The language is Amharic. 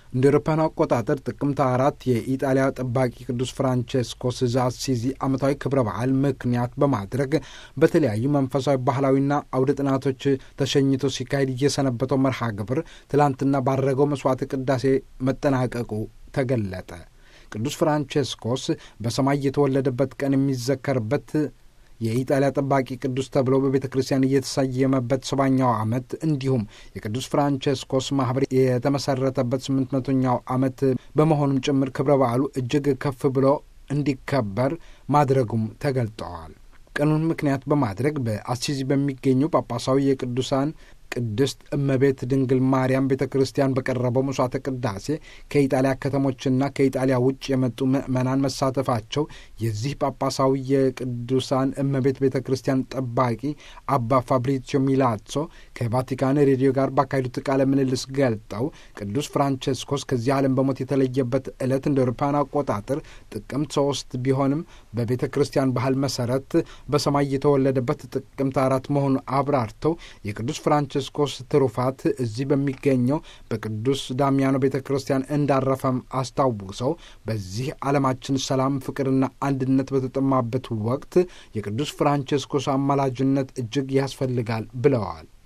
እንደ አውሮፓውያን አቆጣጠር ጥቅምት አራት የኢጣሊያ ጠባቂ ቅዱስ ፍራንቼስኮስ ዘአሲዚ ዓመታዊ ክብረ በዓል ምክንያት በማድረግ በተለያዩ መንፈሳዊ ባህላዊና አውደ ጥናቶች ተሸኝቶ ሲካሄድ እየሰነበተው መርሃ ግብር ትላንትና ባረገው መስዋዕት ቅዳሴ መጠናቀቁ ተገለጠ። ቅዱስ ፍራንቼስኮስ በሰማይ የተወለደበት ቀን የሚዘከርበት የኢጣሊያ ጠባቂ ቅዱስ ተብሎ በቤተ ክርስቲያን እየተሰየመበት ሰባኛው ዓመት እንዲሁም የቅዱስ ፍራንቼስኮስ ማኅበር የተመሠረተበት ስምንት መቶኛው ዓመት በመሆኑም ጭምር ክብረ በዓሉ እጅግ ከፍ ብሎ እንዲከበር ማድረጉም ተገልጠዋል። ቀኑን ምክንያት በማድረግ በአሲዚ በሚገኙ ጳጳሳዊ የቅዱሳን ቅድስት እመቤት ድንግል ማርያም ቤተ ክርስቲያን በቀረበው መስዋዕተ ቅዳሴ ከኢጣሊያ ከተሞችና ከኢጣሊያ ውጭ የመጡ ምዕመናን መሳተፋቸው የዚህ ጳጳሳዊ የቅዱሳን እመቤት ቤተ ክርስቲያን ጠባቂ አባ ፋብሪዚዮ ሚላዞ ከቫቲካን ሬዲዮ ጋር ባካሄዱት ቃለ ምልልስ ገልጠው ቅዱስ ፍራንቼስኮስ ከዚህ ዓለም በሞት የተለየበት ዕለት እንደ አውሮፓውያን አቆጣጠር ጥቅምት ሶስት ቢሆንም በቤተ ክርስቲያን ባህል መሰረት በሰማይ የተወለደበት ጥቅምት አራት መሆኑን አብራርተው የቅዱስ ፍራንቼ ፍራንቺስኮስ ትሩፋት እዚህ በሚገኘው በቅዱስ ዳሚያኖ ቤተ ክርስቲያን እንዳረፈም አስታውሰው በዚህ ዓለማችን ሰላም፣ ፍቅርና አንድነት በተጠማበት ወቅት የቅዱስ ፍራንቺስኮስ አማላጅነት እጅግ ያስፈልጋል ብለዋል።